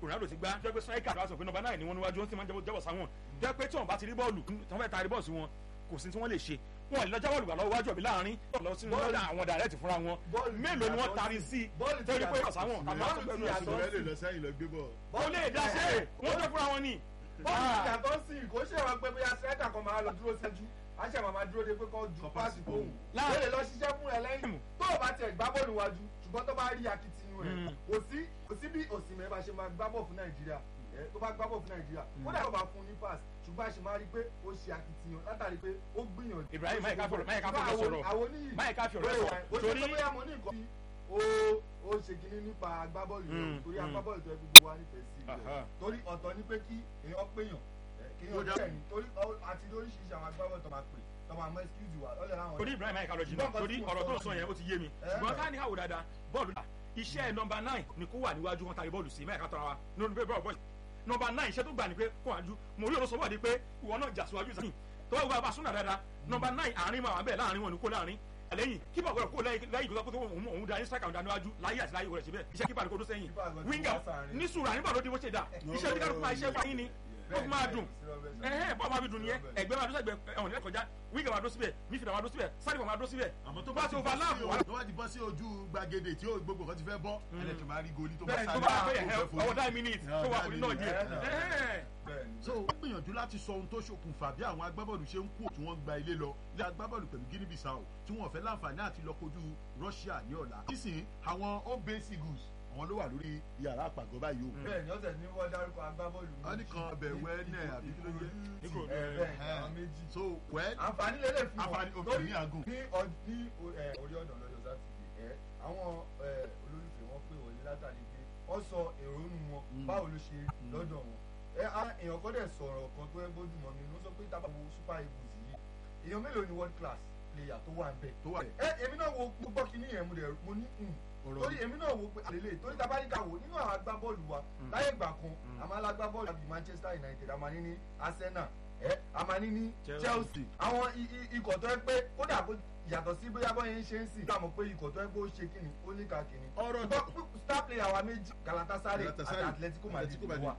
Ronaldo ti gbá jẹ́ pé striker ló wá sọ pé nọ́mbà náà ni wọ́n níwájú wọ́n sì máa ń jẹ́wọ́ sáwọn jẹ́ pé tí wọ́n bá ti rí bọ́ọ̀lù tí wọ́n fẹ́ taari bọ́ọ̀lù sí wọn kò sí tí wọ́n lè ṣe wọn lè lọ jábọ̀ lùgbà lọ́wọ́ wájú ọ̀bí láàrin lọ sí lọ́dọ̀ àwọn dàrẹ́tì fúnra wọn mélòó ni wọ́n taari sí bọ́ọ̀lù ti torí pé yàtọ̀ ọ̀sáwọn sí- àmọ́ bọ́ọ̀lù àtọ́gbẹ́ ti náà yàtọ̀ sí ìṣòro ẹ lè lọ sẹ́yìn lọ gbé bọ̀. ó lè dá sí ẹ̀ wọ́n jẹ́ fúnra wọn ni. bọ́ọ̀lù ti yàtọ̀ sí i kò ṣe wọn pé bóyá striker kan máa lọ dúró sẹ́jú àṣẹ màmá dúró de pé kọ́ ju Kọ́ páàsì pàṣẹ fóun Láà- ó lè lọ ṣiṣẹ́ fún ẹ lẹ́yìn tó o bá tiẹ̀ gbá bọ́ọ̀lù wájú ṣùgbọ́n tó bá rí akitiyan rẹ̀ Mm. kò sí kò sí bí òsìmẹ̀ bá ṣe máa gbá bọ́ọ̀ fún nàìjíríà ẹ, tó bá gbá bọ́ọ̀ fún nàìjíríà kódà tó bá fún ní pass ṣùgbọ́n a ṣe máa rí pé ó ṣe akitiyan látàrí pé ó gbìyànjú. Ibrahim, máyì ká fọ̀rọ̀- máyì ká Ṣùgbọ́n fọ̀rọ̀ àwọn- sọ̀rọ̀. àwọn oníyì máyì ká fi ọ̀rọ̀ ẹ̀ sọ ó ṣe torí pé bóyá mo ní nǹkan tí ó ó ṣe kinní nípa agbábọ́ọ̀lù yẹn Mm, torí mm. agbábọ́ọ̀lù tó yẹ kó gbogbo wa nífẹ̀ẹ́ sí i Aha. torí ọ̀tọ̀ ni pé kí èèyàn péyàn ẹ, kí Ó èèyàn dá- jẹ́ ni torí ọ- àti lóríṣiríṣi àwọn agbábọ́ọ̀lù tó máa pè tó máa mọ excuse wa lọ́lẹ̀ láwọn torí Ibrahim máyì ká lọ jìnnà Ṣùgbọ́n torí nǹkan tí ọ̀rọ̀ mo tó sọ sọ yẹn ó ti yé mi Eh. ṣùgbọ́n ká ní àwò dáadáa bọ́ọ̀lù dà iṣẹ́ nọmba nine ni kó wà níwájú wọn tàbí bọ́ọ̀lù sí máyì ká tọ́ra wa nínú pé bọ́ọ̀lù bọ́ọ̀lù nọmba nine iṣẹ́ tó gbà ní pé kó wájú mo rí olóṣèlú wà ní pé ìwọ náà jà síwájú sẹ́yìn tó wá bá súnà dáadáa nọmba nine àárín máa wà bẹ́ẹ̀ láàrin wọn ni kó láàrin lẹ́yìn kípa gbọ́dọ̀ kó lẹ́yìn lẹ́yìn ìgbésọ́ pé òun òun da ní striker òun da níwájú láyé àti láyé rẹ̀ síbẹ̀ iṣẹ́ kípa ni kó tó sẹ́yìn Kípa gbọ́dọ̀ wíńgà wá sáàrin. ní sùúrù àníbà ló di bó ṣe dà iṣẹ́ tí kálukú máa iṣẹ́ fún yín ni ó fi máa dùn ẹ̀hẹ́ bọ́ọ̀ máa fi dùn nìyẹn ẹgbẹ́ máa dó sẹ́gbẹ́ ẹ̀wọ̀n nílẹ̀ kọjá wíńgà máa dó síbẹ̀ mífìdà máa dó síbẹ̀ sáré máa dó síbẹ̀ àmọ́ tó bá bá ti ti bọ́ overlap sí wà. ojú tó bá ti bọ́ sí ojú gbàgede tí ó gbogbo kan ti fẹ́ bọ́ ẹlẹ́kìn máa rí goli tó bá bẹ́ẹ̀ tó sáré bá pẹ́ tó ẹ̀ fẹ́ forí. ọwọ́ dáì mínítì tó wà kùnrin náà díẹ̀ ẹ̀hẹ́ so ó gbìyànjú láti sọ ohun tó ṣokùnfà bí àwọn agbábọ́ọ̀lù ṣe ń kú tí wọ́n ń gba ilé lọ ilé agbábọ́ọ̀lù pẹ̀lú Guinea Bissau tí wọ́n fẹ́ láǹfààní àti lọ kojú Russia ní ọ̀la sísìn àwọn Obe Seagulls àwọn ló wà lórí yàrá àpàgọ́ báyìí o. bẹ́ẹ̀ ni ọ̀sẹ̀ ní wọ́n dárúkọ agbábọ́ọ̀lù méjì. wọ́n ní kan ọbẹ̀ wẹ́nẹ̀ àbí kí ló jẹ́. Nígbò ẹ bẹ́ẹ̀ ni àwọn méjì. so wẹ́ àǹfààní lélẹ̀ fún wọn àǹfààní torí òfin ní àgùn. ní ọ- ní o- ẹ, orí ọ̀nà lọ́jọ́ sátidé ẹ àwọn ẹ, olólùfẹ́ wọn pè wọlé látàrí pé wọ́n sọ èrònú wọn Mm. báwo ló ṣe rí lọ́dọ̀ wọn ẹ á èèyàn kọ́ dẹ̀ sọ̀rọ̀ kan tó ẹ bójú mọ́ mi ló sọ pé tábà wo super eagles yìí èèyàn mélòó ni world class player tó wà ń bẹ̀ tó wà ẹ èmi náà wo mo gbọ́ kí ní yẹn mo dẹ̀ mo ní "Hmm." ọ̀rọ̀ torí èmi náà wo pé àlele torí tabaríkà wò nínú àwọn agbábọ́ọ̀lù wa láyé ìgbà kan Mm. àmọ́ alágbábọ́ọ̀lù àbí Manchester United àmọ́ ní ní Arsenal ẹ àmọ́ ní ní Chelsea. Chelsea àwọn i- i- ikọ̀ tó ẹ pé kódà kó yàtọ̀ sí bóyá bọ́ yẹn ń ṣe ń sìn dáàmú pé ikọ̀ tó ẹ pé ó ṣe kíni ó ní ká kíni ọ̀rọ̀ ṣùgbọ́n star player wa méjì Galatasaray àti Galatasaray, Atletico Madrid Atletico wà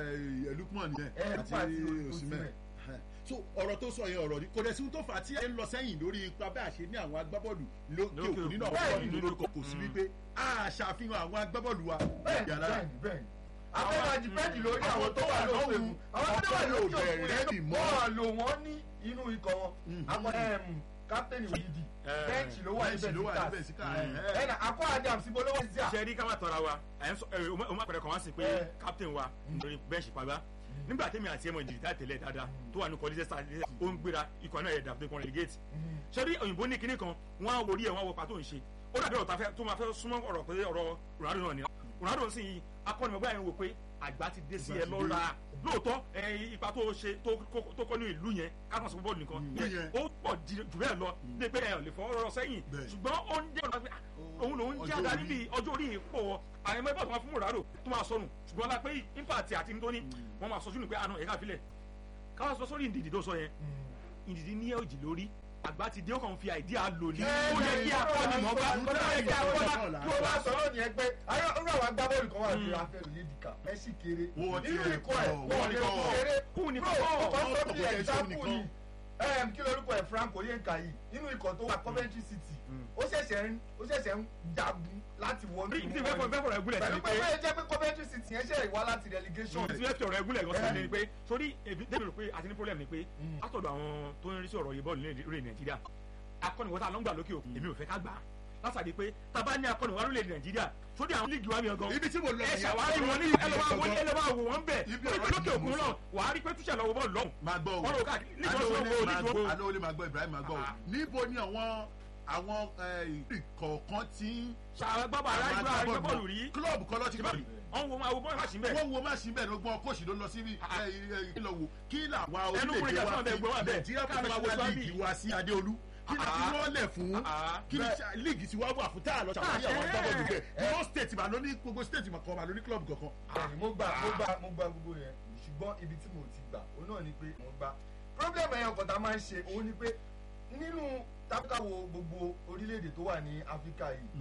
ẹ Lukman ẹ yẹn Lukman àti àti Osimhen Osimhen. so ọ̀rọ̀ tó sọ yẹn ọ̀rọ̀ ni kò dẹ̀ sí ohun tó fà á tí ẹ ń lọ sẹ́yìn lórí ipa bẹ́ẹ̀ àṣẹ ní àwọn agbábọ́ọ̀lù lókè Lókè òkun nínú òkun. àwọn Bẹ́ẹ̀ni. bọ́ọ̀lù lórúkọ kò sí Mm. wípé a ṣàfihàn àwọn agbábọ́ọ̀lù wa bẹ́ẹ̀ni yàrá bẹ́ẹ̀ni bẹ́ẹ̀ni afẹ́fẹ́ dìpẹ́ndì lórí àwọn Àwọn tó tó wà wà lókè lọ́hùn, òkun àwọn tó wà àwọn lókè tó òkun bẹ̀rẹ̀ yẹn bì mọ́. wọ́n lò wọ́n ní inú ikọ̀ wọn Mhm. àwọn kápẹ́nì òyìnbí Eh, bẹ́ẹ̀nì ló wà ní bẹ́ẹ̀sì ló wà ní bẹ́ẹ̀sì bẹ́ẹ̀sì ká Mm. ẹ̀nà akọ Adams ibo ló wà sí à. ṣe rí ká má tọ́ra wa ẹ̀ ń sọ ẹ̀ o má pẹ̀lẹ́ kan wá sí pé Eh. captain wa lórí bẹ́ǹṣì pàgbá nígbà tẹ́mi àti ẹ̀mọ̀ ìjìnlẹ̀ tẹ́lẹ̀ dáadáa tó wà ní kọ́lí sẹ́sà ó ń gbéra ikọ̀ náà yẹ dàbí kan relegate ṣé rí òyìnbó ní kinní kan wọ́n á worí ẹ̀ wọ́n á wọ pàtó ń ṣe ó dàbí ọ̀rọ̀ tá fẹ́- tó máa fẹ́ súnmọ́ ọ̀rọ̀ pé ọ̀rọ̀ Ronaldo náà ni Ronaldo ń sìn yìí akọ́nimọ̀gbá yẹn wò pé àgbà ti dé sí ẹ Àgbà ti lọ́ra lóòótọ́ ẹ, ipa tó ṣe tó kó- tó kọ́ ní ìlú yẹn kákan sọ bọ́ọ̀lù nìkan Mm. Ìlú yẹn. ó pọ̀ jù bẹ́ẹ̀ lọ ní pé ẹ ò lè fọwọ́ rọ sẹ́yìn Bẹ́ẹ̀. ṣùgbọ́n ó ń jẹ́ ọ̀nà pé ah, òun lòún Ọjọ́ jẹ́ adarí orí. bíi ọjọ́ orí yìí pọ̀ wọ́ àwọn ẹgbẹ́ bọ́ọ̀lù máa fún Ronaldo tó máa sọnù ṣùgbọ́n la pé impact àti nítorí wọ́n máa sọ sínú pé àná ẹ̀ka filẹ̀ káwọn sọ sórí ìdìdì tó sọ yẹn ìdìdí ní òjì lórí àgbà ti dé ó kàn fi àìdí àlò ní. ó yẹ kí akọni mọ̀ bá ó yẹ kí akọni tí o bá sọ̀rọ̀ ní ẹgbẹ́ ayọ̀ irú àwọn agbábọ́ọ̀lù kan wà ní afẹ́ òyedìkà Messi kéré Wọ́n ti nínú ẹ̀ ikọ̀ ẹ̀ kọ́, wọ́n wọ́n lè ní kọ́ kọ́. kéré kú ni bro kọ́ ó kọ́ Wọ́n sọ kọ́ bí kò kẹ́ ṣe ẹ̀dáàpù òun ni nìkan. Em, kí lorúkọ ẹ̀ Frank Oyenka yìí nínú ikọ̀ tó wà Coventry City ó ṣẹ̀ṣẹ̀ ń ó ṣẹ̀ṣẹ̀ ń jagun láti wọnú bí tí fẹ́ fọ fẹ́ fọ̀rọ̀ ẹgúnlẹ̀ sí pẹ̀lú ni pé pé bẹ́ẹ̀ jẹ́ pé Coventry City yẹn ṣe ìwá láti relegation tí fẹ́ fi ọ̀rọ̀ ẹgúnlẹ̀ gan sí ni pé sórí ebi débi rò pé àti ní problem ni pé Mm. látọ̀dọ̀ àwọn tó ń rí sí ọ̀rọ̀ yìí bọ́ọ̀lù ní orílẹ̀ Nàìjíríà akọ́niwọ́ta ló ń gbà lókè òkun èmi ò fẹ́ ká gbà á látàdí pé tábà ní akọ́niwá lórílẹ̀ Nàìjíríà sórí àwọn líìgì wa mi gan ibi tí mo lọ ẹ ṣàwárí wọn ní ẹlẹ́wà wọn ní ẹlẹ́wà wò wọ́n bẹ̀ Ibi orí ọ̀rọ̀ lókè yìí òkun mo náà sọ. wàá rí pé túṣẹ̀ lọ́wọ́ bọ́ọ̀lù lọ́hùn máa gbọ́ o wọ́n lò káàkiri nígbà tí wọ́n alóòlé wo máa nígbà gbọ́ alóòlé máa gbọ́ Ibrahim máa gbọ́ o Ah. níbo ni àwọn àwọn kọ̀ọ̀kan tí ṣàgbọ́bà aráàlú àríwá bọ́ọ̀lù rí kílọ̀bù kan lọ́ọ́ ti bá wọ́n wo máa wo bọ́ọ̀lù àṣìbẹ̀ wọ́n wo má sí bẹ́ẹ̀ ló gbọ́n kóòsì ló lọ sí ìlọ wo kí làwọn Ẹnu kúrò ìjà orílẹ̀-èdè sọ́nà wa bẹ́ẹ̀ fi gbọ́ wà bẹ́ẹ̀. Nigeria Káàmì àwọn professional sọ́ọ́bì. league wa sí Adéolú kí ni Ah. kí wọ́n lẹ̀ fún Ah. kí ni league ti wá wà fún táà lọ ṣàwárí àwọn Ah, agbábọ́ọ̀lù eh. bẹ́ẹ̀ yóò state mà ló ní gbogbo state mà kan mà ló ní club kankan. bẹ́ẹ̀ni mo gba mo gba mo gba gbogbo yẹn ṣùgbọ́n ibi tí mo ti gbà òun náà ni pé mo gba problem ẹ̀yàn kan tá a máa ń ṣe òun ni pé nínú tábìkà wo gbogbo orílẹ̀-èdè tó wà ní Áfíríkà yìí